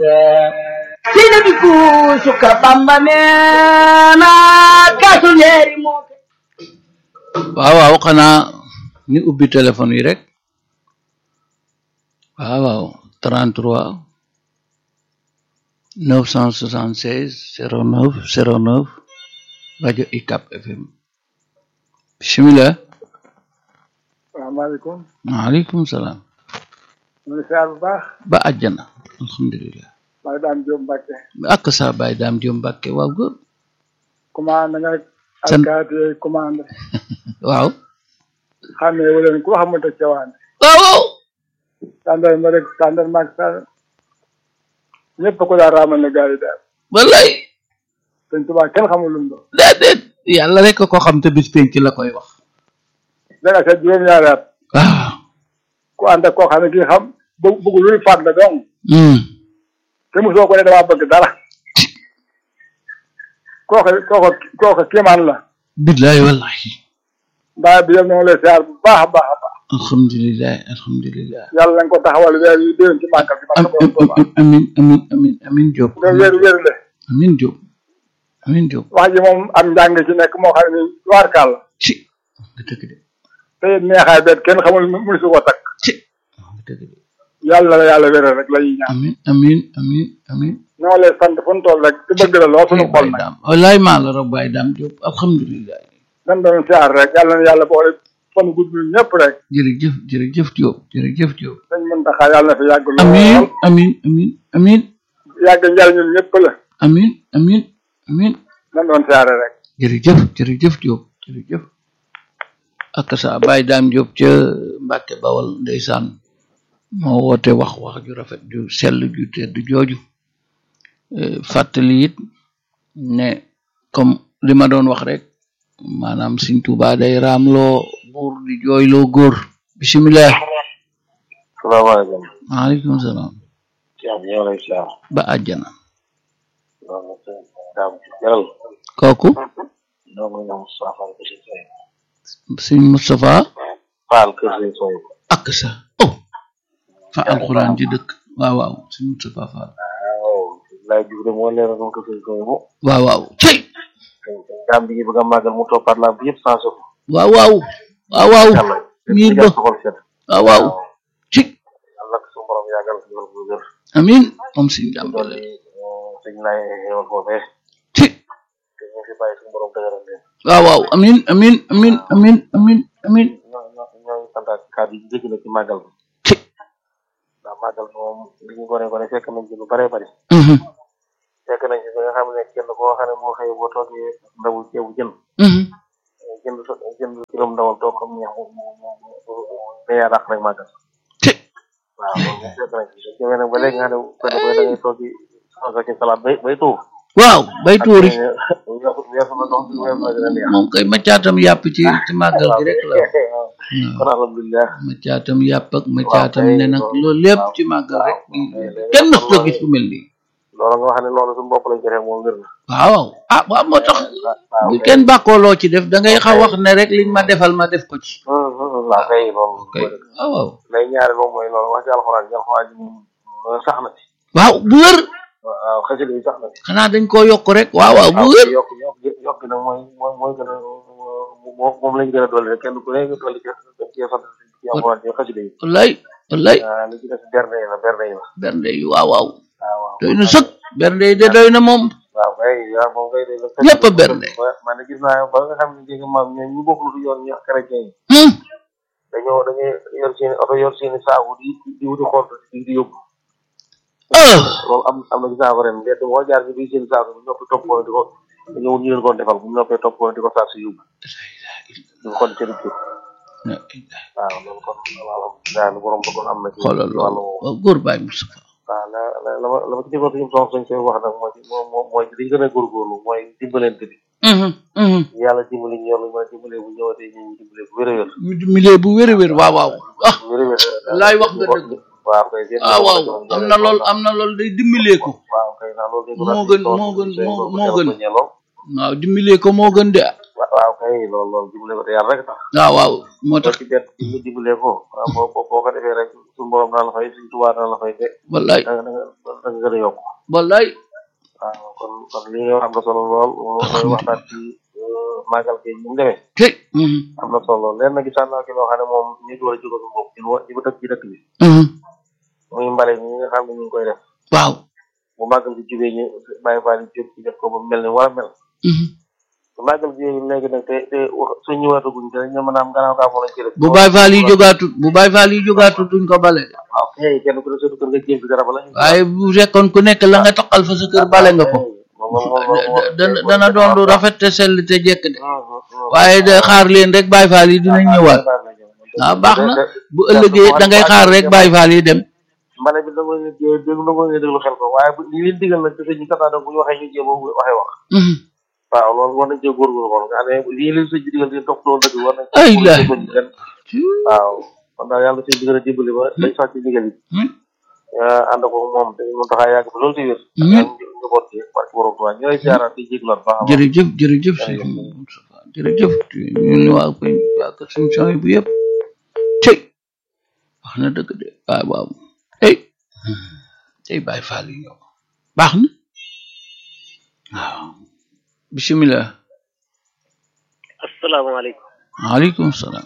sina bi kuusu ka bamba neena kaasu leeri moo ke waaw waaw xanaa ni ubbi téléphone yi rek waaw waaw 33 976 09 09 rajo ICAP FM bismillah salaamaaleykum maaleykum salaam ñu ngi siyaar bu baax ba àjjana alhamdulilah maa ngi daan Jóob Mbàkke ak sa baay daam jom mbàkke waaw góor commande nga Sant. alkaati yooyu commande waaw xam ne waleen ku xamante cawaane waaw waaw tàndar ma rek tàndar maag sa ñëpp ko daa raamal ne gars yi daal wallaay sëñ Tuubaa kenn xamul lu mu doon déedéet yàlla rek ko xam te bis penc la koy wax danga sa juróom-ñaari at waaw ku ànd ak koo xam ne kii xam bëgg bëgg luy faat la dong hmm te mosoo ko ne damaa bëgg dara kooka kooka kooka kéemaan la billaay wallahi mbaa bi yëpp na nga lay siyaar bu baax a baax a baax alhamdulilah alhamdulilah yàlla na nga ko taxawal weer yu déwén ci màggal bi man borom Tuubaa amin amin amin amin Diop nga wér wér le amin Diop amin Diop wax ji moom am njàng ci nekk moo xam ne ni waarkaal la ci nga dëgg de te it neexaay bet kenn xamul mu su ko takk ci nga dëgg de yàlla la yàlla wéral rek la ñuy ñaan amin amin amin amin ñoo lay sant fu ñu toll rek te bëgg la loo suñu xol Baye nag Dame wallaay maa la rob Baye Dame Diop alhamdulilah dañ doon siyaar rek yàlla na yàlla boole fan gudd ñu ñëpp rek jërëjëf jërëjëf Diop jërëjëf Diop dañ mën taxaa yàlla na fi yàgg amin lool amin amin amin yàgg njariñul ñëpp la amin amin amin dañ doon siyaare rek jërëjëf jërëjëf Diop jërëjëf ak sa Baye Dame Diop ca Mbàkke Bawol ndeysaan moo woote wax wax ju rafet ju sell ju tedd jooju Eh, fàttali it ne comme li ma doon wax rek maanaam Sëñ Tuubaa day raamloo buur di jooyloo góor bisimilah salaamaaleykum maaleykum salaam Cheikh ñoo lay siyaar ba àjjana loolu sëñ daam jaral kooku ñoo ngi ñoom Moustapha Fall kër sëñ Soy Sëñ Moustapha Fall kër sëñ Soy ak sa oh fa alxuraan ji dëkk waaw waaw Sëñ Moustapha Fall waaw laay jug de moo leeral moom kër sëñ Soy mu waaw waaw cey sëñ sëñ daam bi bëgg a màggal mu toppaat la bi yëpp sans suuf waaw waaw waaw waaw yàlla miir ba soxol set waaw waaw ci yàlla ko suñu borom yàggal ko yàlla ko wér amin moom Sëñ doon jàmbale li sëñ laay xewal foofee ci te ñu fi bàyyi suñu borom dëgëral leen waaw waaw amin amin amin amin amin amin ñoo ñoo ñooy santaat kàddu yi dégg na ci màggal bi ci ndax màggal bi moom li ñu gone gone fekk nañ ci lu bare bari mhm fekk nañ ci ba nga xam ne kenn koo xam ne moo xëy boo toogee ndawu ceebu jën mhm jënd sa jënd kilom ndawal toog comme ñeex mu mu mu mu mu yaa dàq rek màggal ci waaw loolu moom fekk nañ ci su ñëwee nag ba léegi nga xam ne kenn koy da ngay toog di soxla ci salade bay bay tuur waaw bay tuuri weesu na dox weesu na gën a neex moom koy macaatam yàpp ci ci màggal gi rek la waaw kon waaw alhamdulilah macaatam yàpp ak macaatam kay, ne nag loolu- loolu lépp waaw, ci màggal rek waaw, léegi kenn mës xam la naa gis fu mel nii loolu nga xam ne loolu suñu bopp lañ ko def moom wér na waaw ah waaw moo tax waaw bu kay. kenn bàkkoo loo ci def da ngay xaw wax ne rek liñ ma defal ma def ko ci Hum, hum, waaw kay loolu kay waaw waaw lay ñaari moom mooy loolu wax ci alxuraan ci alxuraan ji moom sax na ci waaw bu wér waaw xasida yi sax na ci xanaa dañ koo yokk rek waaw waaw bu waaw wér yokk yokk yokk nag mooy mooy mooy gën a moom moom lañ gën a dolli rek kenn ku ne nga dolli ci ci sant ci alxuraan ci xasida yi wallaay wallaay waaw li ci des berne yi la berne yi la bernde yi waaw waaw waaw waaw doy na sëkk bernde yi de doy na moom waaw kay waaw moom kay day Ñëpp a berne. man ne gis naa ba nga xam ne jéggi maam ñoom ñu bokkul du yoon ñu chrétien yi hum dañoo dañuy yor seen oto yor seen saabu di di wuti xont di di yóbbu ah loolu am am na gis naa ko ren mbedd moo jaar ci biir seen saabu bu noppi topp ko di ko dañoo ñu leen ko defal bu noppee topp ko di ko saar si yóbbu di ko xont seen kër waaw loolu kon alhamdulilah lu borom bëggoon am na ci xoolal wàllu loolu woowu waaw góor baay Moustapha waaw la la la ma la ma ci déggoon suñu soxna suñ koy wax nag mooy moo moo mooy li ñu gën a góorgóorlu mooy dimbalante bi mhm mhm yàlla dimbali ñu yor lu ma dimbalee bu ñëwatee ñu ñu dimbalee bu wér a wér milieu bu wér a wér waaw waaw ah bu wér a wér laay wax nga dëgg waaw kay seen ah waaw am na lool am na lool day dimbalee ko waaw kay ndax loolu moo gën moo gën moo moo gën waaw dimbalee ko moo gën de waaw kay loolu loolu dimbale ko te yàlla rek tax waaw waaw moo tax ci bet ñu dimbalee ko waaw boo boo boo ko defee rek su suñu borom dana la fay suñu tubaab dana la fay te wallaay da nga da nga da nga gën a yokk wallaay waaw kon kon li nga wax am na solo lool mooy waxtaan ci màggal gi ni mu demee tey mhm, am na solo lool leen na gisaan naa ki loo xam ne moom ñu ngi war a jóge suñu bopp ñun wa- ñi ba dëkk ci dëkk bi mhm, muy mbale mi nga xam ne ñu ngi koy def waaw bu màggal gi jubee ñu bàyyi faal yi jóg ci def ko ba mel ni war a mel mhm. bu màggal gi léegi nag te te wax suñ ñëwaataguñ te ñu mën a am gannaaw gaa moo lañ ci def bu Baay Faal yi jógaatut bu Baay Faal yi jógaatut duñ ko bale de waaw kay kenn ku ne sa kër nga jéem fi dara bala ñu waaye bu fekkoon ku nekk la nga toqal fa sa kër bale nga ko dana dana doon lu rafet te sell te jekk de waaye de xaar leen rek Baay Faal yi dinañ ñëwaat ah baax na bu ëllëgee da ngay xaar rek Baay Faal yi dem mbale bi da nga leen di déglu da nga leen di déglu xel ko waaye bu li leen digal nag te ñu tataa bu ñu waxee ñu jéem a waxee wax Mhm. waaw loolu war nañ cee góorgóorlu xool nga xam ne lii leen sëñ bi digal di topp loolu dëgg war nañ Ay la. waaw kon daal yàlla sëñ bi gën a dimbali ba dañ sax ci ndigal yi Hmm. ànd ko moom te mu taxaa yàgg ba loolu ci wér Hmm. ak ñu boot ci barke borom Tuubaa ñu lay siyaaraat di jégloon baax a baax jërëjëf jërëjëf sëñ Moustapha jërëjëf ñu ni waa koy waa kër suñu son bu yëpp tey wax na dëgg de waaw waaw tey tey Baay Faal yi ñëw baax na waaw bisimilah asalaamaaleykum waaleykum salaam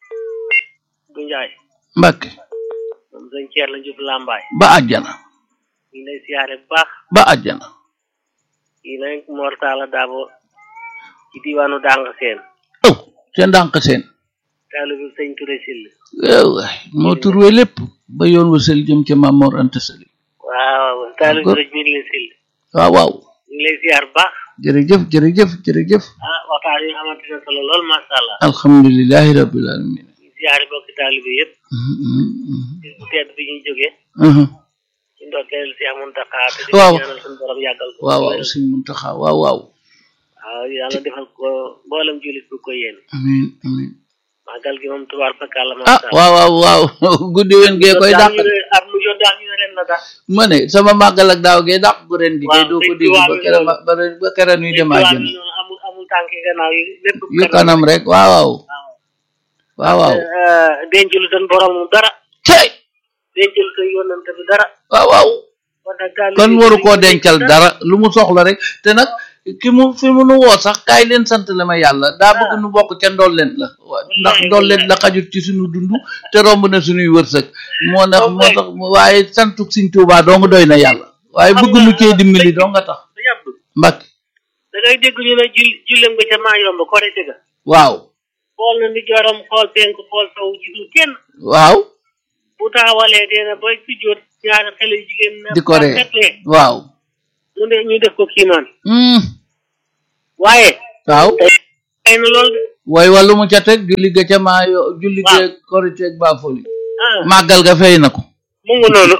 bu njaay Mbàkke moom sëñ Ceer la njub làmbaay ba àjjana ñu lay siyaare bu baax ba àjjana yi nag mortala daabo ci diwaanu dàng seen oh ca ndànk seen taalu bi sëñ Touré Sill yow waay moo turwe lépp ba yoon wa sel jëm ca Maam Mor Anta Sali waaw taalu bi D'accord. rëj mi ngi leen Sill waaw waaw ñu ngi lay siyaar bu baax jërëjëf jërëjëf jërëjëf ah waxtaan yi amati na solo lool masha Allah alhamdulilahi rabbil alamin ñu siyaare bokki taalu bi yëpp Mhm, mhm, mhm. bis bu tedd bi ñuy jógee Mhm. ci ndokkeel Cheikh Mountakha te di Waaw. ko ñaanal suñu borom yàggal ko waaw waaw sëñ Muntaxa waaw waaw waaw yàlla defal ko mboolem jullit bu ko yéene amin amin màggal gi moom tubaar fakàlla ah masha Allah waaw waaw waaw guddi wen gee koy dàq ñu ne at mu jot daal ñu ne ren la daal ma ne sama màggal ak daaw gee dàq gu ren gi kay Waaw, doo ko sëñ dégg Tuubaa ba mi kera loolu. ba ren- ba kera nuy dem Tubaab àjjana bi noonu amul amul tànki gannaaw yi lépp yu kanam rek waaw waaw waaw waaw dencul seen borom dara tey dencul seen yonante bi dara waaw waaw kon nag taalibe kon yi waru dañu koo ko dencal denc dara lu mu soxla rek te nag ki mu fi mu nu woo sax kaay leen sant la ma yàlla daa bëgg nu bokk ca ndolleen la wa- ndax ndolleen la xajut ci suñu dund te romb na suñuy wërsëg moo tax moo tax waaye santuk Sëñ Tuubaa dong doy na yàlla waaye bëgg nu cee dimbali doo nga tax Sëñ Abdu Mbàkke da ngay dégg ñu ne jul jullem nga ca maa yomb korite ga waaw xool na ni joram xool penk xool sow gisul kenn waaw bu taxawalee dee na ba si jot ñaari xale yu jigéen na di ko ree fetlee waaw mu ne ñu def ko kiimaan Hmm, waaye waaw ay na lool de way wàllu mu ca teg julli ga ca maa yo julli ga korite ak baafoli ah màggal ga fay na ko mu ngi noonu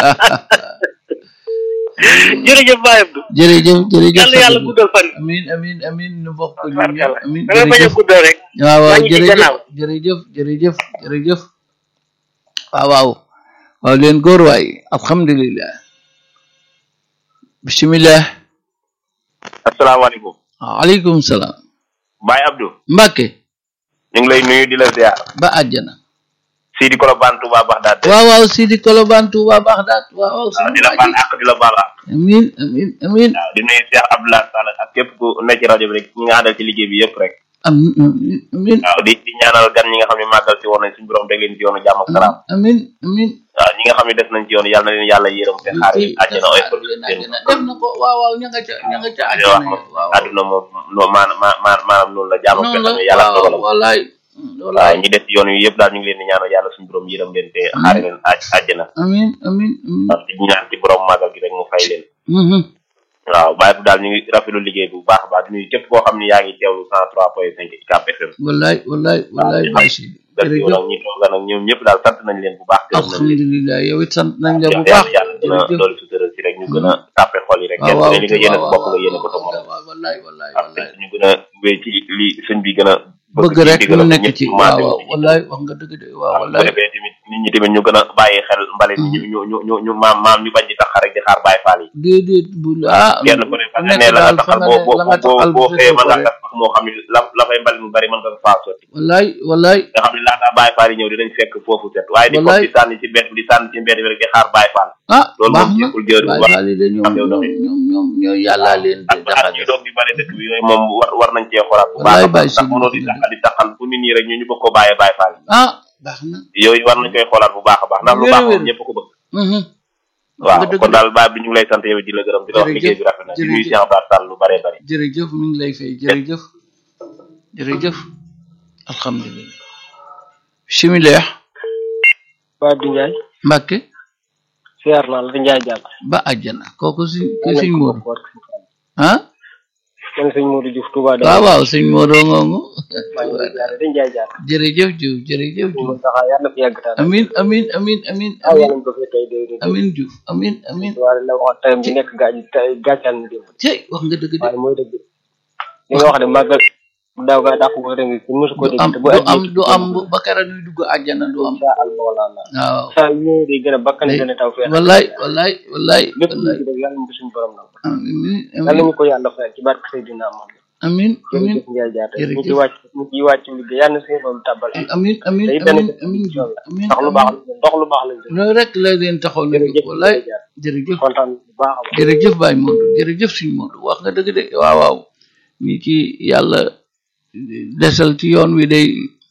jërëjëf Baye Abdou jërëjëf jërëjëf yàlla yàlla Sadibou. guddal fan amin amin amin nu bokk ko ñun ñëpp amin da ngay bañ a jërëjëf guddal rek waaw waaw maa ngi ci jërëjëf gannaaw. jërëjëf jërëjëf jërëjëf waaw waaw waaw leen góor waay alhamdulillah bismillah asalaamaaleykum waaleykum salaam Baye Abdou Mbàkke ñu ngi lay nuyu di la ziar ba àjjana Sidi Kolobane Touba Baxdaad waaw waaw Sidi Kolobane Touba Baxdaat waaw waaw waaw suñu di la waa baal ji àq di la baal àq amin amin amin waaw di nuyu Cheikh Abdoulaye Sall ak képp ku nekk ci rajo bi rek ñi nga àndal ci liggéey bi yëpp rek amin amin amin waaw di di ñaanal gan ñi nga xam ne màggal si woon nañ suñu borom teg leen ci yoonu jàmm ak salaam amin amin waaw ñi nga xam ne des nañ ci yoonu yàlla na leen yàlla yërëm te xaar leen àjjana oy ko leen seen àjjana def na ko waaw waaw ña nga ca ña nga ca di wax àjjana moom waaw àdduna moom noo maanaam maanaam noonu la jàmm ak noonu la salaam yàlla waaw dogalam wallaay waaw wallaay ñi des ci yoon wi yëpp daal ñu ngi leen di ñaanal yàlla suñu borom yërëm leen te xaar leen àj àjjana amin amin amin waaw di ñaan ci borom màggal gi rek mu fay leen Mhm. waaw Baye Abdou daal ñu ngi rafetlu liggéey bu baax a baax di nuyu képp koo xam ne yaa ngi teewlu cent trois point cinq UCAB FM wallaay wallaay wallaay Baye Sidi def yow jërëjëf nag ñi tooga nag ñoom ñëpp daal sant nañ leen bu baax gërëm nañ leen alhamdulilah yow it sant nañ la bu yàlla baax yàlla gën a jërëjëf loolu sutural si rek ñu gën a tàppe xol yi rek waaw kenn ku waaw ne li nga yéene sa waaw bopp nga yéene ko sa morom waaw wallaay wallaay waaw te wallaay ñu gën a wéy ci li sëñ bi gën a bëgg ci rek digal mu ak nekk ñëpp ci maase waaw wu ci. wallaay wax nga dëgg de waaw waaw bu ko wallaay defee tamit nit ñi tamit ñu gën a bàyyi xel mbalit ñu ñu ñu ñu ñu maam maam ñu bañ di tax rek di xaar bàyyi faal yi déedéet bu ah kenn ku ne fa nga nekk ne la nga daal fa taxal nga boo ne boo la nga boo taxal boo bu xëyee mën fekkee nga gas pax moo xam ne la la fay mbalit mu bari mën nga ko faa sotti wallaay wallaay nga xam ne laataa bàyyi faal yi ñëw dinañ fekk foofu set waaye di ko Wallaay. di sànni ci mbedd di sànni ci mbedd bi rek di xaar bàyyi faal ah loolu baax moom na jekkul jëru Baay wax Faal yi de ñoom am yow ñoom doxee. ñoom ñoom ñooy yàllaa leen ak di at ñuy jaxase doog di bari dëkk bi yooyu moom war war nañ cee xoolaat bu Wallaay baax a bàyyi baax si ndax mënoo di dëgg. taxal di taxal fu nit ñi rek ñu ñu bëgg ko bàyyee bàyyi faal ah baax na yooyu war nañ koy xoolaat bu baax a baax ndax lu Wér baax wér. moom ñëpp ko bëgg Mhm. waaw nga dëgg kon de. daal baay bi ñu ngi lay sant yow di la gërëm di la wax Jërëjëf, liggéey bi rafet na di nuyu jërëjëf. Cheikh Abdou Sall lu bëree bëri jërëjëf mi ngi lay fay jërëjëf jërëjëf alhamdulilah bisimilah Baay bi Njaay Mbàkke siyaar naa la di Njaay jàll ba àjjana kooku si ki sëñ Moodu ah man sëñ Modou Diouf Touba waaw waaw sëñ Moodu ngoongu maa ngi lay jaare di Njaay jàll jërëjëf Diouf jërëjëf ñu Diouf mën taxaa yàlla na fi yàgg taal amin amin amin amin ah amin yàlla nañ ko fi tey day day amin Diouf amin amin waaye la wax tey bi nekk gaaj tey gàccal na démb cey wax nga dëgg de waaye mooy dëgg li nga wax de màggal daaw gaa dàq ko ren ci mosu ko du dégg am te du bu am du am bu- ba kera ñuy dugg àjjana du am insha allah la waaw saa yu ñëwee day gën a bakkan gën a taw feex wallaay wallaay wallaay lépp lu wallaay ci def yàlla nañ ko suñu borom na amin yàlla amin nañu ko yàlla fayal ci barke Seydina Muhammad amin amin jërëjëf Njaay jaar ñu ci jërëjëf. wàcc ñu ci wàcc liggéey yàlla na suñu borom tàbbal amin amin day amin benn amin Diouf amin ndax lu baax la ndox lu baax lañ def loolu rek la leen taxaw na jóg jërëjëf wallaay Njaay jaar jërëjëf kontaan bu baax a baax jërëjëf Baye Modou jërëjëf suñ Modou wax nga dëgg de waaw waaw ñi ci yàlla desal ci yoon wi day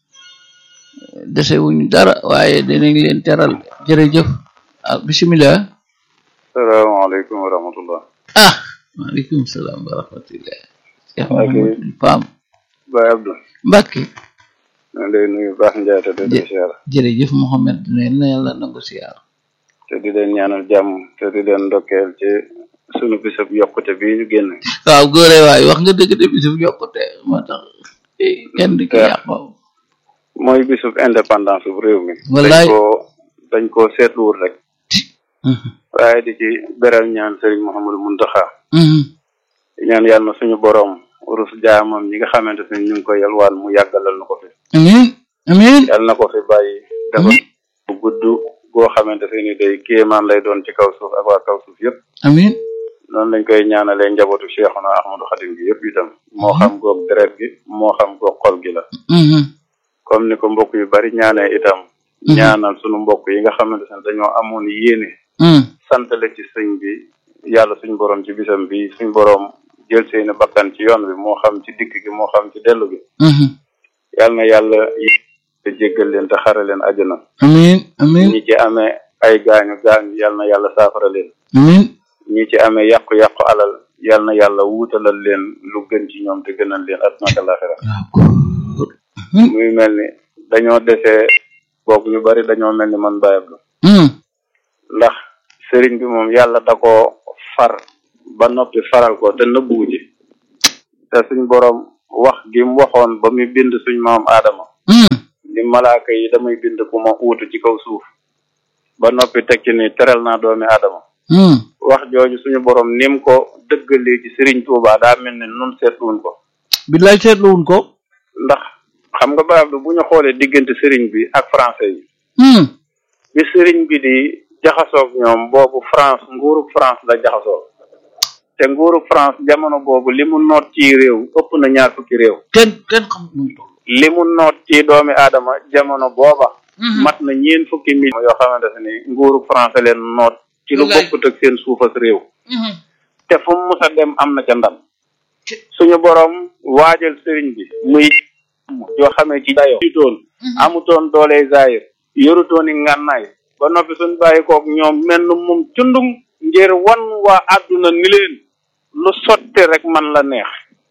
dese wuñ dara waaye dinañ leen teral jërëjëf ah bisimilah salaamaaleykum wa rahmatullah ah maaleykum salaam wa rahmatullah Cheikh Ok. Mahamadou Pam Baye Abdou Mbacke maa ngi lay nuyu baax Njaay te di Jë- leen siyaar jërëjëf Mohamed ne na yàlla nangu siyaar te di leen ñaanal jàmm te di leen ndokkeel ci sunu bisab yokkute bii ñu génn waaw góore waay wax nga dëgg de bisub yokkute moo tax eh, kenn di ki Ja. yàqoo mooy bisub indépendance bu réew mi Wallaay. dañ koo dañ koo seetluwul rek Mhm, waaye di ci beral ñaan Serigne Mouhamadou Mountakha mhm. di ñaan yàlla na suñu borom rus jaamam ñi nga xamante ne ñu ngi koy yalwaan mu yàggalal na ko fi amin amin yàlla na ko fi bàyyi dafa bu gudd goo xamante ne ni day kéemaan lay doon ci kaw suuf ak waa kaw suuf yëpp amin noonu lañ koy ñaanalee njabootu Cheikhuna Ahmadou Khadim gi yëpp itam moo xam goog deret gi moo xam goog xol gi la Mhm, comme ni ko mbokk yu bari ñaanee itam Mhm. ñaanal sunu mbokk yi nga xamante ne dañoo amoon yéene mhm. santale ci sëñ bi yàlla suñ borom ci bisam bi suñ borom jël seeni bakkan ci yoon bi moo xam ci dikk gi moo xam ci dellu gi Mhm. yàlla na yàlla te jéggal leen te xare leen àjjana amin amin ñi ci amee ay gaañu gaañu yàlla na yàlla saafara leen amin ñi ci amee yàqu-yàqu alal yàlla na yàlla wuutalal leen lu gën ci ñoom te gënal leen àdduna ak àllaaxira waaw góor muy mel ni dañoo desee boobu ñu bari dañoo mel ni man Baye Abdou Mhm, ndax sëriñ bi moom yàlla da koo far ba noppi faral ko te nëbbuwu ci te suñ borom wax gi mu waxoon ba muy bind suñ maam aadama mhm. ni malaaka yi damay bind ku ma uutu ci kaw suuf ba noppi teg ci ni teral naa doomi aadama Mhm. wax jooju suñu borom nim ko dëggalee ci sëriñ Tuubaa daa mel ni nun seetluwuñ ko billaay seetluwun ko ndax xam nga Baye Abdou bu ñu xoolee diggante sëriñ bi ak français yi Mhm, bi sëriñ bi di jaxasoog ñoom boobu France nguurug France la jaxasoo te nguurug France jamono boobu li mu noot ci réew ëpp na ñaar fukki réew kenn kenn xam nu mu toll li mu noot ci doomi aadama jamono booba Mhm. mat na ñeen fukki million yoo xamante ne ni nguurug France leen noot ci lu Wallaay. bokkut ak seen suufas réew Mhm. te fu mu mus a dem am na ca ndam suñu borom waajal sëriñ bi muy yoo xamee ci dayo amutoon amutoon doole zaayir yorutoon i ngànnaay ba noppi suñ bàyyi koog ñoom mel na moom cundum ngir wan waa àdduna ni leen lu sotti rek man la neex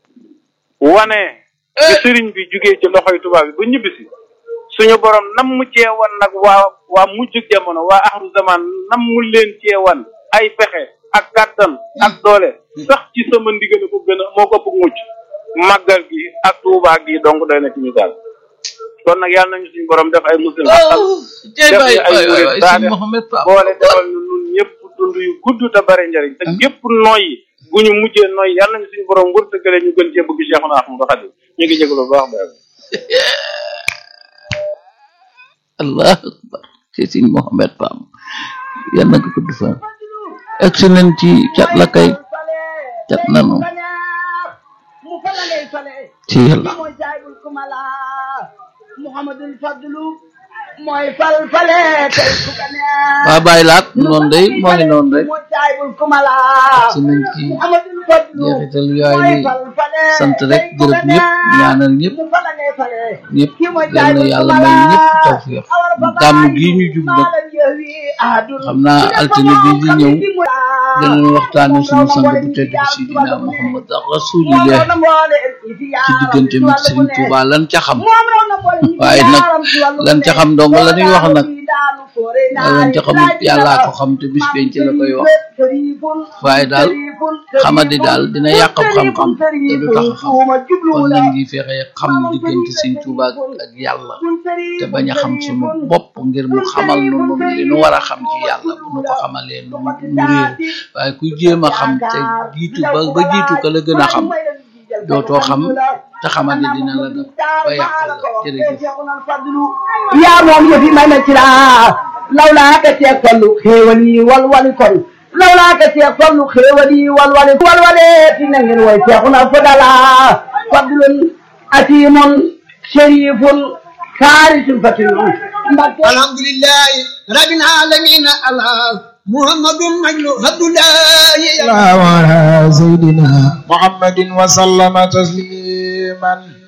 wane bi sëriñ bi jugee ci loxoy tubaab bi ba ñibbisi suñu borom nam mu cee wan nag waa waa mujjug jamono waa axru zaman nam mu leen cee wan ay pexe ak kàttan ak doole sax ci sama ndigal ko gën a moo ko bëgg mucc màggal gi ak tuubaa gi donc doy na ci misaal kon nag yàlla nañu suñu borom def ay muslim xaqal oh jey def baay ñu ay waay waay murid waay saade si Mohamed Pam boole defal ñu nun ñëpp dund yu gudd te bare njariñ te gépp noyyi gu ñu mujjee noyyi yàlla nañu suñu borom wërtëgale ñu gën cee bëgg Cheikhuna Ahmadou Khadim ñu ngi jégalu bu baax ba allah akbar ci Sëñ Mohamed Pam yal na ko gudd fan egsi nañ ci cat la kay cat nanu ci yàlla Muhammadul Fadlu mooy fal fale tey ku ka neex waa bàyyi laat noonu day moo ngi noonu rek mooy jaayul kumala egsi nañ ci Muhammadul Fadlu jeexital yaay mooy li fal fale sant rek tey ku ka gërëm ñëpp neex. ñaanal ñëpp mu fala ngay fale ñëpp kii mooy yal na jaayul yàlla kumala may ñëpp tawfiix gàmm gii ñu jub nag xam naa altine bii di ñëw danañ waxtaane suñu sang bu tedd bi Sidina Muhammad rasulillah ci diggante mi Sëriñ Tuuba lan ca xam waaye nag lan ca xam dong la ñuy wax nag lan ca xamut yàllaa ko xam te bis penc la koy wax waaye daal xamadi daal dina yàq xam-xam te du tax a xam kon nañ ngi fexe xam diggante Sëriñ Tuuba ak yàlla te bañ a xam sunu bopp ngir mu xamal nu nun li nu war a xam ci yàlla bu nu ko xamalee nu mu réer waaye ku jéem a xam te jiitu ba ba jiitu ka la gën a xam dootoo xam te xamadi dina la def ba yàq la jërëjëf yaa moom yëfi may na ci laa lawlaa ka seeg fallu xéewal yi walwali kon lawlaa ka seeg fallu xéewal yi walwali walwale fi na ngeen way seexuna fadala fadlun atimun sharifun kaarisun fatinun mbakke الحمد لله رب العالمين الله محمد مجل عبد الله وعلى سيدنا محمد وسلم تسليما